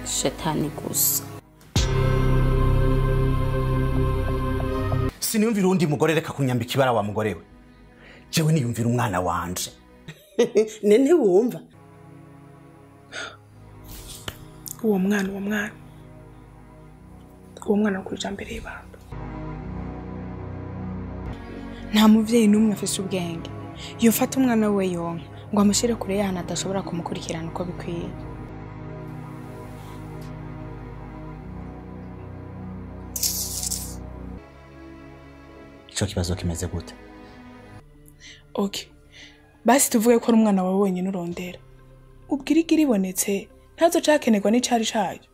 shetani gusa siniyumvira uwundi mugore reka kunyambika ibara wa mugore we jewe niyumvira umwana wanje ne ntiwumva uwo mwana uwo mwana uwo mwana kuri ijambo y'ibanga nta mubyeyi n'umwe afite ubwenge yofata umwana we yonka ngo amushyire kure y'ahantu adashobora kumukurikirana uko bikwiye ico kibazo kimeze gute ok basi tuvuge ko ari umwana wawe wenyine urondera ubwirigiri ibonetse ntazo cakenerwa n'icari cayo